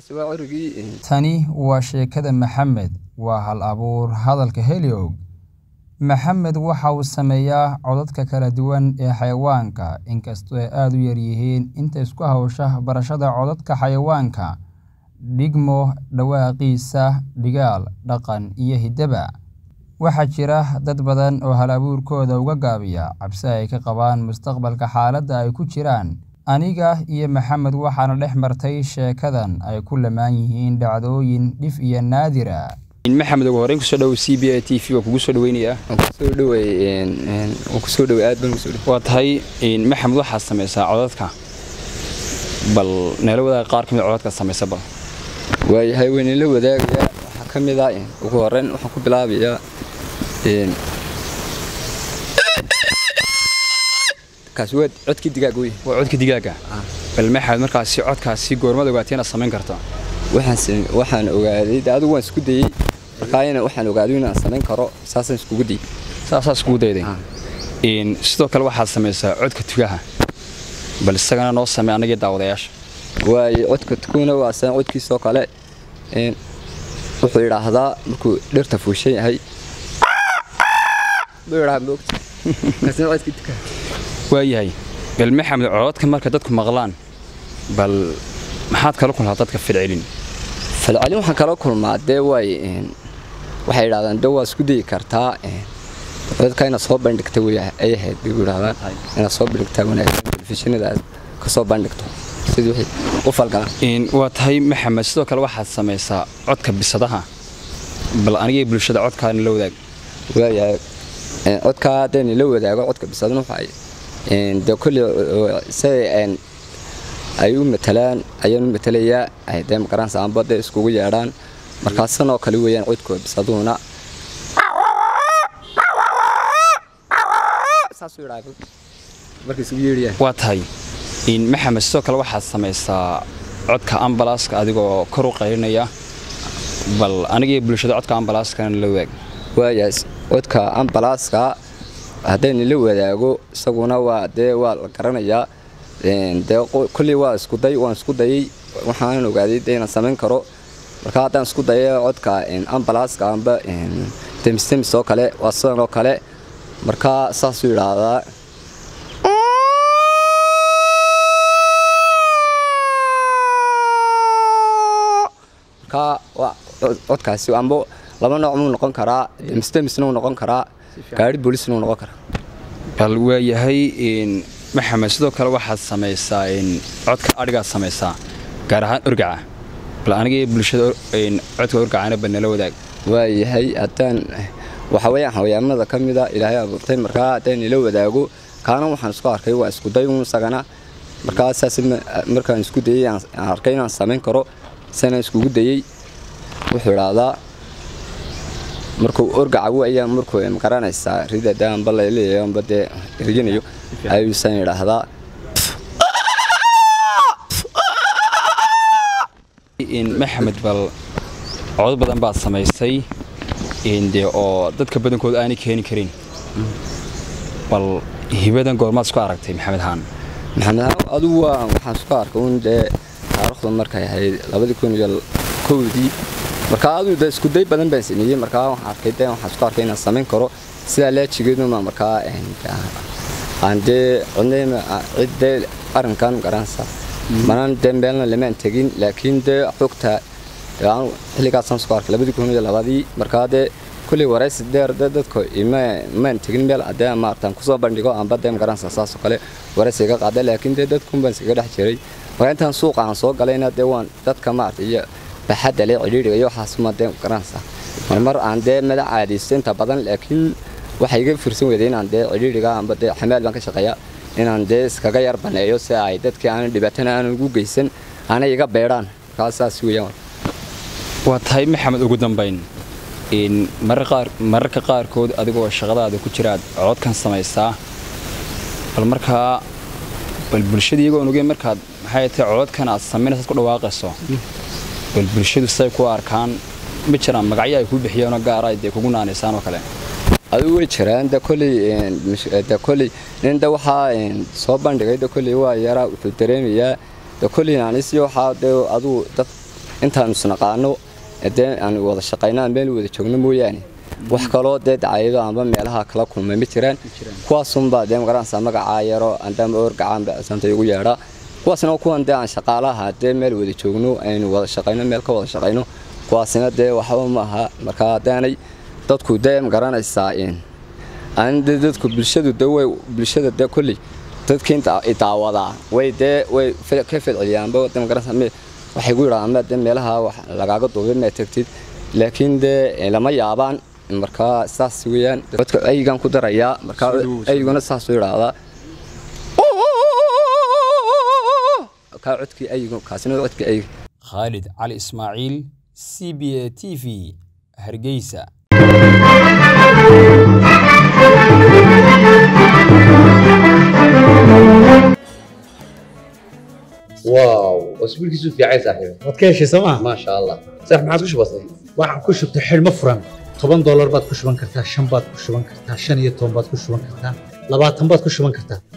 kaasi waa curigii tani waa sheekada maxamed waa hal abuur hadalka heliog maxamed waxa uu sameeyaa codadka kala duwan ee xayawaanka inkastoo ay aada u yaryihiin inta isku hawsha barashada codadka xayawaanka dhigmo dhawaaqiisa dhigaal dhaqan iyo hiddaba waxaa jira dad badan oo hal abuurkooda uga gaabiya cabsi ay ka qabaan mustaqbalka xaaladda ay ku jiraan aniga iyo maxamed waxaana dhex martay sheekadan ay ku lamaan yihiin dhacdooyin dhif iyo naadira maxamed ugu horreyn kusoo dhow c b a t v waa kugu soo dhaweynayaa kusoo dhawey waan kusoo dhawey aad baan kusoo dhawey waa tahay maxamed waxaad samaysaa codadka bal neela wadaaga qaar ka mid codadkaad samaysa bal waayahay weynila wadaagayaa waxaa ka mid ah ugu horreyn waxaan ku bilaabayaa kaasi waa codkii digaag wey waa codka digaaga bal maxamed markaasi codkaasi goormad ogaatay inaad samayn karto waxaan waxaan ogaaday de adigu waan isku dayey markaayana waxaan ogaaday inaan samayn karo saasaan iskugu dayey saasaa iskugu dayday sidoo kale waxaad samaysaa codka tugaha bal isagana noo samey annagii daawadayaasha waaye codka tukuna waa san codkiisoo kale wuxuu idhaahdaa markuu dhirta fuushan yahay buu idhaha moogta kaasina codkii tukaha waayahay bal maxamed cododka marka dadku maqlaan bal maxaad kala kulmaa dadka filcelin falcelin waxaan kala kulmaa dee way waxay idhahdaan de waa isku dayi kartaa dadka inaad soo bandhigta wey ay ahayd bay idhahdaan inaad soo bandhigtaa wanaagsan telefishinada aad ka soo bandhigto sidii wixii u falgalaan waa tahay maxamed sidoo kale waxaad samaysaa codka bisadaha bal anigii bulshada codkaana la wadaag waayahay codkaa haddayna la wadaago codka bisadna waxay dee kolley siday ay u matalaan ayaan u matalayaa dee magaranaysa amba dee iskugu yeedhaan markaasan oo kale weeyaan codkooda bisaduhuna saasuu idhaa markay isugu yeedhayaan waa tahay maxamed sidoo kale waxaad samaysaa codka ambalaaska adigoo kor u qaylinaya bal anigii bulshada codka ambalaaskana la wadaag waayahay codka ambalaaska haddayna la wadaago isaguna waa dee waa la garanayaa dee kolley waa iskuday waan isku dayay waxaanan ogaaday dee inaan samayn karo marka haddaan isku daya codka ambalaaska amba temistemis oo kale waa sidan oo kale marka saasuu idhaahdaa marka codkaasi amba laba nooc muu noqon karaa temistemisna uu noqon karaa gaari boolisna uu noqon karaa bal waayahay maxamed sidoo kale waxaad samaysaa codka adhigaad samaysaa gaar ahaan orgaca bal anigii bulshada codka orgacana ba nala wadaag waayahay haddaan waxa weeyaan xawayaamada ka mida ilaahay abuurtay markaa haddaan ila wadaago kaana waxaan isku arkay waa isku day un isagana markaa saas markaan isku dayey aan arkay inaan samayn karo sanaan iskugu dayey wuxuu idhaahdaa markuu orgaca weeyaan markuu magaranaysaa rida dee amba laleeyahay amba dee erginayo ayuusan idhaahdaa maxamed bal codod badan baad samaysay dee oo dadka badankooda aanay keeni karin bal hibadan goormaad isku aragtay maxamed haan maxamed haan adugu waa waxaan isku arkay un dee taariikhdu markay ahayd labadii kun iyo kowdii markaa aduu de iskuday badan baan sameeyey markaa waxaan arkay de waxaan isku arkay inaan samayn karo sidaa laajigeeduma markaa aan dee cidnayma cid dee arrinkan garanaysa manaan dee meelna lamaan tegin laakiin dee xogta xilligaasaan isku arkay labadii kun iyo labadii markaa dee kulley waraysi dheer dee dadka maan tegin meel adee maartaan kusoo bandhigo amba dee magaranaysa saasoo kale waraysi iga qaada laakiin dee dadkun baan iskaga dhex jiray markaa intaan suuqa aan soo galayna dee waan dadka maarta iyo baxadda le cidhiidhiga iyo waxaasuma dee garanaysa marmar aan dee madax caadiysto inta badan laakiin waxay iga fursan weyday inaan dee cidhiidhiga amba dee xamaal baan ka shaqeeya inaan dee iskaga yar baneeyo si ay dadkii aanan dhibaatana aanan ugu geysan aanay iga beedhaan markaa saas weeyaan waa tahay maxamed ugu dambayn mararka qaarkood adigoo shaqadaada ku jiraad cododkan samaysaa bal markaa bal bulshada iyagoo ogeyn markaad maxay tahay cododkan aad samaynaysaad ku dhawaaqayso bal bulshadu say ku arkaan ma jiraan magacyo ay kuu bixiyeenoo gaara ay dee kugu naanaysaan oo kale adigu way jiraan de kolley de kolley nin de waxaa soo bandhigay de kolley waa yaraa wuxuu dareemayaa de kolley naanisyo waxaa de adigu dad intaanu isnaqaano dee aan wada shaqayno aan meel wada joogno mooyaane wax kaloo dee dacayado amba meelaha kala kulmay ma jiraan kuwaasunbaa dee magaranaysaa magacaa yaro andama orgacaan santa igu yeedha kuwaasna kuwan dee aan shaqaalaha dee meel wada joogno aynu wada shaqayno meel ka wada shaqayno kuwaasina dee waxba ma aha markaa haddaanay dadku dee magaranaysaa aan dee dadku bulshadu dee way bulshada dee kolley dadkii inta daawadaa way dee way ka fedceliyaanba dee magaranaysaa waxay ku yidhahdaan dee meelaha wax lagaaga duubay ma tagtid laakiin dee lama yaabaan markaa saas weeyaan dadka aygan ku darayaa markaa ayguna saasuu yidhaahdaa kaa codkii aygu kaasina codkii aygu khaalid cali ismaaciil c b a t v hargeysa واو اسبوعك في عايز صاحبي waad ka heshay sooma ما شاء الله صح ما عاد وش بصير waxaan ku shubtay xidhmo furan toban doolar baad ku shuban kartaa shan baad ku shuban kartaa shan iyo toban baad ku shuban kartaa labaatan baad ku shuban kartaa